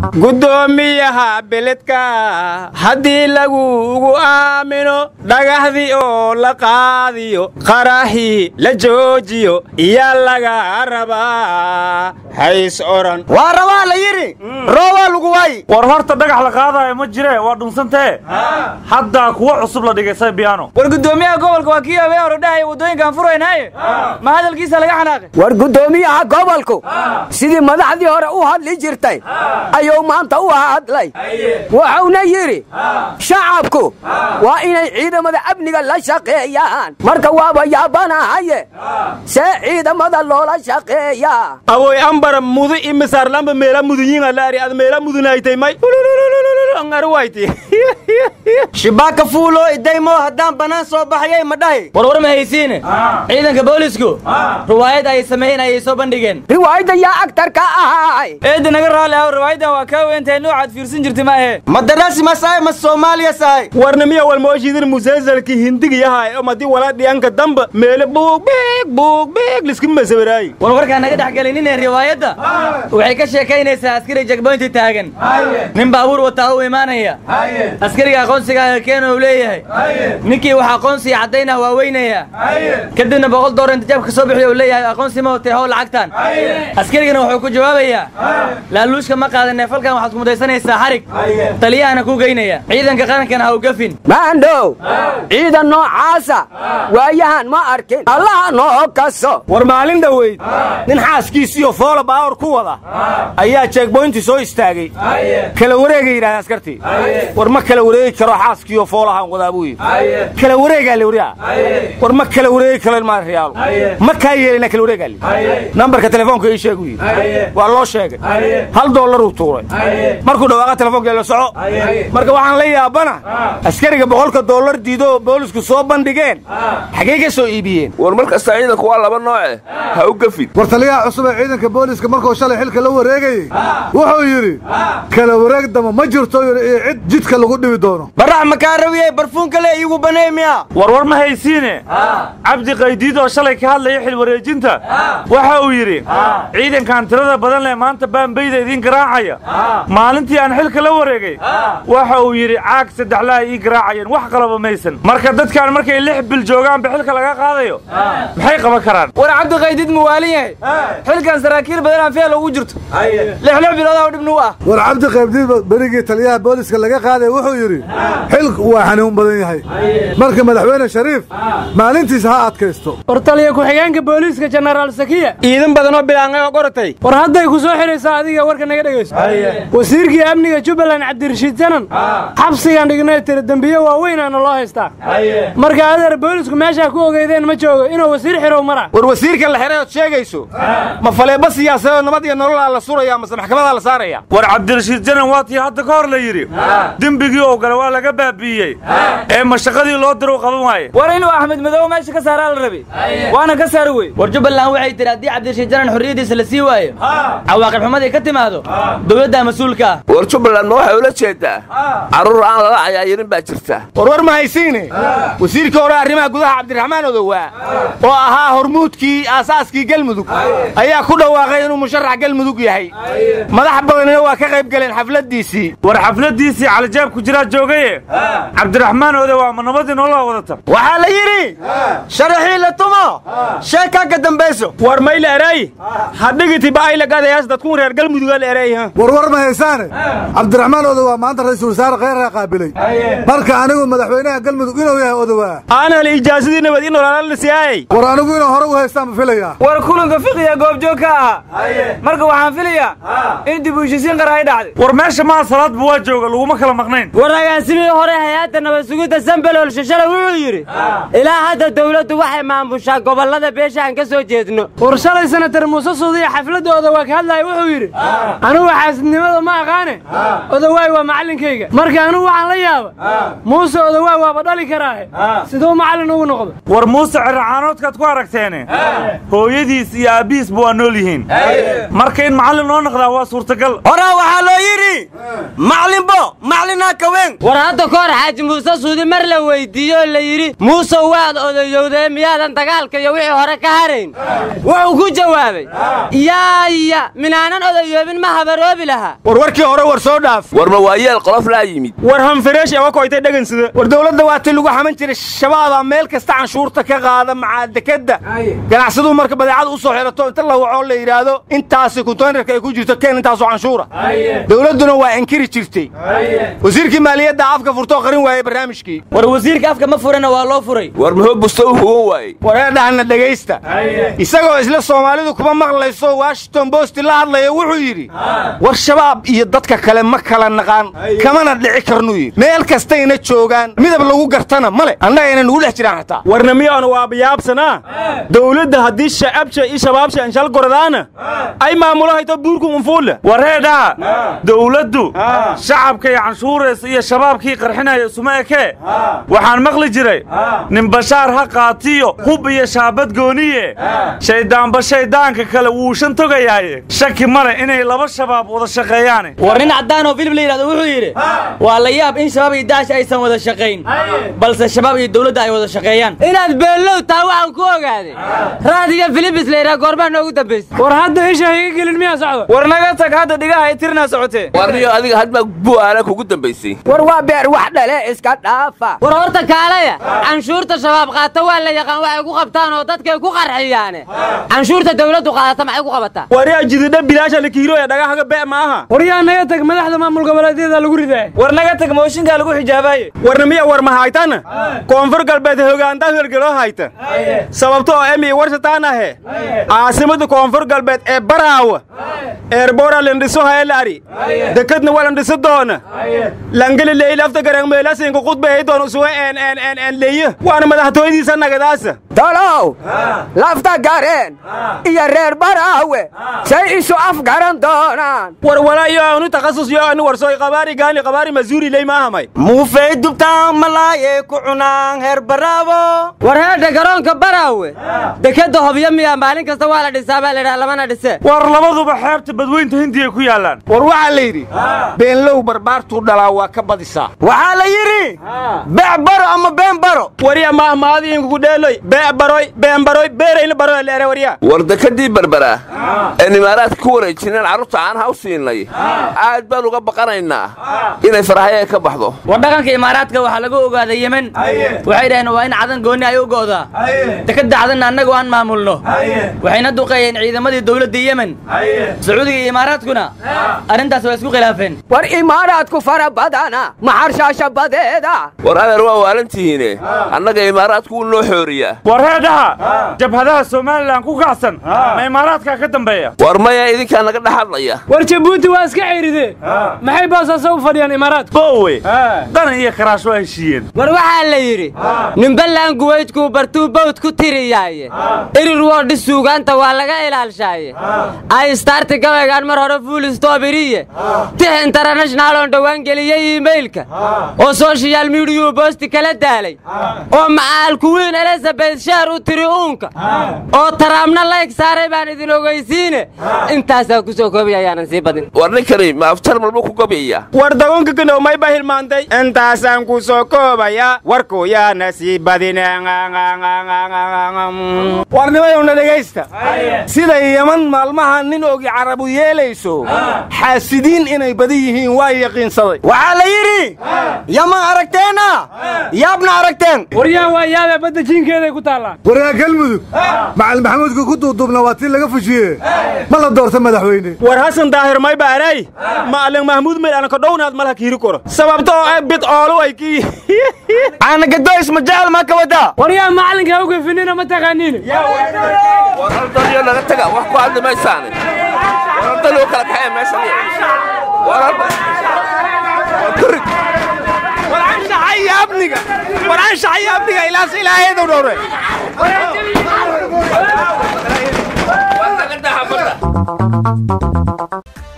guddoomiyaha beledka haddii lagugu aamino dhagahdii oo la qaadiyo qarahii la joojiyo iyaa laga rabaa hays odhan waa rabaa la yidhi roobaa lagu waayi war horta dhagax la qaadaayo ma jire waa dhunsantee haddaa kuwa cusub la dhigay saybiyaano war guddoomiyaha gobolka waa kii habeen hore dhahaya waddooyinkaan furaynaaye ma hadalkiisa laga xanaaqay war guddoomiyaha gobolku sidii madaxdii hore u hadli jirtay ayuu maanta u hadlay wuxuuna yidhi shacabku waa inay ciidamada amniga la shaqeeyaan marka waaba yaabanahaye see ciidamada loola shaqeeyaa awoy ambara mudu imisaarlamba meela mudunyiin alaari ad meela mudunaytay may angaruwayti shibaaka fuulo idaymo haddaan bannaan soo baxayay ma dhahi war war ma haysiine ciidanka boolisku riwaayad ay sameeyeen ayay soo bandhigeen riwaayadda yaa agtarka ahaay eedda naga raalli ah riwaayaddan waa kaa weyntahay noocaad fiirsan jirtay ma ahe madarasi masaay ma soomaaliya sahay warnimiya walmooshiidin musalsalki hindigiyahay omadi wala dhiyanka damba meele buug biig buug biig liski masawiraayi war warkaa naga dhex gelinine riwaayadda waxay ka sheekaynaysaa askari jagboynti taagan nin baabuur wataa u imaanaya askariga aqoonsigaaga keena uu leeyahay ninkii wax aqoonsiga caddaynah waa weynaya kadibna boqol doolar inta jabka soo bixiyo uu leeyahay aqoonsi ma watay how lacagtan askarigana wuxuu ku jawaabayaa laaluushka ma qaadanee falkan waxaad kumudaysanaysaa xarig taliyahana kuu geynaya ciidanka qarankana ha u gafin maandhow ciidan noocaasa waayahan ma arkin allaha noo kaso war maalin dhoweyd nin xaaskiisiyo foola baawar ku wada ayaa jeegboynti soo istaagay kala wareegay yidhahda askartii war ma kala wareegi karo xaaskiiyo foolahaan wadaa buu yidhi kala wareegaa le wariya war ma kala wareegi karo ilmaha riyaalo ma kaa yeelina kala wareegaa le nambarka telefoonka ii sheegu yidhi waa loo sheegay hal doolaruu tuuray markuu dhawaaqa telefoonka la soco marka waxaan la yaabana askariga boqolka doolar diido boolisku soo bandhigeen xaggee ka soo iibiyeen war mar kasta ciidanku waa laba nooce ha u gafin war taliyaha cusub ee ciidanka booliiska markuu shalay xilka la wareegayey wuxuu yidhi kala wareeg dama ma jirto yidhi iyo cid jidka lagu dhibi doono barax makaa rawiyey barfuunka le iigu banay miya war war ma haysiine cabdi qaydiid oo shalay ka hadlaya xil wareejinta waxa uu yidhi ciidankan tirada badan leh maanta baanbayda idiin garaacaya maalintii aan xilka la wareegay waxa uu yidhi caag saddexlaha ii garaacayeen wax qalaba maysan marka dadkan markay lix bil joogaanba xilka laga qaadayo maxay qaban karaan war cabdiqaydiid muwaalin yahay xilkan saraakiil badan aan feel ugu jirto lixlix biloodaa dhibnu u ah war cabdi qaybdiid berigii taliyaha booliiska laga qaaday wuxuu yidhi xilku waa xanuun badan yahay marka madaxweyne shariif maalintiisa ha adkaysto war taliya ku-xigeenka booliiska jenaraal sakiya ciidan badan oo bilaangay oo qoratay war hadday ku soo xidhaysaa adiga warka naga dhegayso wasiirkii amniga jubbaland cabdirashiid janan xabsigaan dhignay tiri dembiye waaweynaana loo haystaa marka adeer boolisku meeshaa ku ogeydeen ma joogo inuu wasiir xirow mara war wasiirka la xiray ood sheegayso ma faleeba siyaasadeed nabad iyo nololaa la suraya mase maxkamadaa la saaraya war cabdirashiid janan waa tii hadda ka hor la yidhi dembigii oo gale waa laga baabi'iyey ee mashaqadii loo diro u qaban waaye war inuu axmed madoobe meesha ka saaraa la rabay waana ka saari wey war jubbaland waxay tihi haddii cabdirashiid janan xorriyaddiisa la sii waayo cawaaqib xumadii ka timaado dowladdaa mas-uulka ah war jubbaland ma waxay ula jeedaa carruur aan lala cayaayirin baa jirta war war ma haysiine wasiirkii hore arrimaha gudaha cabdiraxmaan odowaa oo ahaa hormuudkii aasaaskii galmudug ayaa ku dhawaaqay inuu musharax galmudug yahay madax badanina waa ka qayb galeen xafladdiisii war xafladdiisii calijaab ku jiraa joogaye cabdiraxmaan ode waa ma nabadii nolola wadata waxaa la yidhi sharaxii la tumo sheekaa ka dambayso war mayla eray hadhigiti ba'ayla gadayaas dadkun reer galmuduga la eray ha war war ma haysaane cabdiraxmaan odowaa maanta ra'iisul wasaare kheyraa qaabilay marka anigu madaxweynaha galmudug inuu yahay odowaa aanan ijaasadii nabad in olaalala siyaayay war anigu inuu hore u haystaan ma filayaa war kulanka fiqiya goobjoog ka ahaa marka waxaan filayaa in dib u heshisiin qara ay dhacday war meesha maa salaadba waa jooga laguma kala maqnayn war agaasimihii hore hay-adda nabad sugidda sambelol shashale wuxuu yidhi ilaa hadda dawladdu waxay maamushaa gobollada beesha aan ka soo jeedno war shalay senatar muuse suudiya xafladdooda waa ka hadlaya wuxuu yidhi anigu xaasidnimada ma aqaane odawaay waa macallinkayga marka anigu waxaan la yaaba muuse odawaay waaba dhali karaahe siduu macallin ugu noqdo war muuse cirracaanoodkaad ku aragteene hooyadiis iyo aabbihiisba waa nool yihiin marka in macallin loo noqdaa waa suurtagal horaa waxaa loo yidhi maclinbo maclinaa kaween war hadda ka hor xaaji muuse suudi mar la weyddiiye oo la yidhi muusow waad odayowdee miyaadan dagaalka iyo wixii hore ka harayn wuxuu ku jawaabay yaaya minaanan odayoobin ma habaroobi lahaa war warkii hore war soo dhaaf war ma waayeel qolof laa yimid war hanfareesh ewa koytay dhegansida war dowladda waa ti lagu xaman jiray shabaabaa meel kasta canshuurta ka qaada macaa dekadda ganacsaduu marka badeecada u soo xirato inta la wacoo la yidhaahdo intaasi konteynerka ay ku jirto keen intaasoo canshuura dowladduna waa inkiri jirtay wasiirkii maaliyadda afka furtoo qarin waayey barnaamijkii war wasiirka afka ma furana waa loo furay war muxuu busto u hugan waayey wareedhahana dhegaysta isagoo isla soomaalidu kuma maqlayso washington bost la hadlaya wuxuu yidhi war shabaab iyo dadka kale ma kala naqaan kamana dhici karnuu yidhi meel kastayna joogaan midab lagu gartana male annagayna nugu dhex jiraan xataa warna miyaanu waabayaabsanaa dowladda haddii shacabsha iyo shabaabsha anshal gordaana ay maamulo hayto buurku unfuulle wareedhaa dowladdu shacabka iyo canshuuraysa iyo shabaabkii qarxinaya isuma ekee waxaan maqli jiray nin bashaar ha qaatiyo hub iyo shaabad gooniye shayddaanba shayddaanka kale wuu shan togayaaye shaki male inay laba shabaab wada shaqeeyaane war nin caddaan oo filib la yidhahdo wuxuu yidhi waa la yaab in shabaab iyo daash aysan wada shaqayn balse shabaab iyo dowladda ay wada shaqeeyaan inaad beellow taa waxaan ku ogaaday raadiga filibis la yidhaha goormaa noogu dambaysa war hadda isha iga gelin miyaa socda war naga tag hadda dhigaha ay tirnaa socotee warniyo adiga hadbaa bu'aala kugu dambaysay war waa beer wax dhale iska dhaafa war horta kaalaya canshuurta shabaab qaata waa la yaqaan waxay ku qabtaan oo dadkay ku qarxiyaane canshuurta dawladdu qaadata maxay ku qabataa waryaa jididha bilaasha la kiilo ee dhagahaga be ma aha war yaa naga tag madaxda maamul goboleedyada lagu ridaa war naga tag mooshinkaa lagu xijaabaye warna miya war ma haytana koonfur galbeed hogaantaa hergeloo hayta sababto oo emi warshataan ahe caasimada koonfur galbeed ee baraawa eerboora lindhiso haelaari dekadna waa landhiso doona langeli leylafta garangmeelasinka qudbahey doon usuga en en en en leeyo waana madaxtooyadiisa nagadaasa talow lafta gareen iyo reer baraawe say isu afgaran doonaan war walaa iyo aanu takhasus yo aanu warsoy qabaari gaani qabaari mazuuri ley maahamay muufay dubtaan malaaye ku cunaan heer baraabo war heedha garoonka baraawe dekadda hobyo miyaa maalin kasta waa la dhisaa baa laydhaha lamana dhise war labaduba xeebta badweynta hindiya ku yaallaan war waxaa la yidhi beenlow barbaartuu dhalaa waa ka badisaa waxaa la yidhi bec baro ama been baro warya maahmaadiinkugu dheeloy bee baroy been baroy beerayna baroy leere warya war dekadii berberaa een imaaraadka ku wareejineen carruurta caanaha u siinay aad baan uga baqanaynaa inay farahayee ka baxdo war dhaqanka imaaraadka waxaa lagu ogaaday yemen waxay dhaheen waa in cadan goonni ay u go'daa dekadda cadanna annagu aan maamulno waxayna duqeeyeen ciidamadii dowladda yemen sacuudiga iyo imaaraadkuna arrintaas waa isku khilaafeen war imaaraadku fara badana maxarshaasha badeeda war adeer waa waalantihiine annaga imaaraadku wuu noo xooriyaa war heedhaha jabhadaha somalilan ku kacsan ma imaaraadkaa ka dambeeya war maya idinkaa naga dhex hadlaya war jabuuti waa iska ceyride maxay boosaaso u fadhiyaan imaaraadku bowe qanan iyo karaash waa heshiiyeen war waxaa la yidhi nimbalaan guwaydkuu bartuu bawd ku tiriyaaye irir woodhi suugaanta waa laga ilaalshaaye ay starti gabaygaan mar hore fuul stobiriye tix internashnaal oon dhowaan geliyey iimaylka oo sooshiyaal miidiyuu boosti kala daalay oo macaalkuwiin elizabeth sheer u tiri uunka oo taraamna layg saaray baan idin ogeysiine intaasaan ku soo koobay ayaanan sii badin war ninkani ma aftar malba ku gabyaya war dagoonka ganowmay baa hilmaantay intaasaan ku soo koobaya warku yaana sii badin war nimayowna dhegaysta sida yaman maalmaha nin ogi carabu yeelayso xaasidiin inay badan yihiin waa yaqiinsaday waxaa la yidhi yaman aragteenna yaabna aragteen war yaa waa yaabee badda jiinkeeday ku taallaan waryaa galmudug macalin maxamuudka ku duuduubna waa tii laga fujiye ma la doorta madaxweyne war hasan daahir may baaray maalin mahmuud meel anaka dhownaad malha kiiri koro sababto oo bid oolu ay ki caanagadoys ma jecel maa ka wadaa war yaa macalinka ha u gefinina ma taqaaniin war hal dalyo naga taga wax ku hadli maysaane war hal dalyo kala kaxee meeshan war hal war kurig war anshaxa iyo amniga war anshaxa iyo amniga ilaas ilaahaydw dhowre war naga daha badda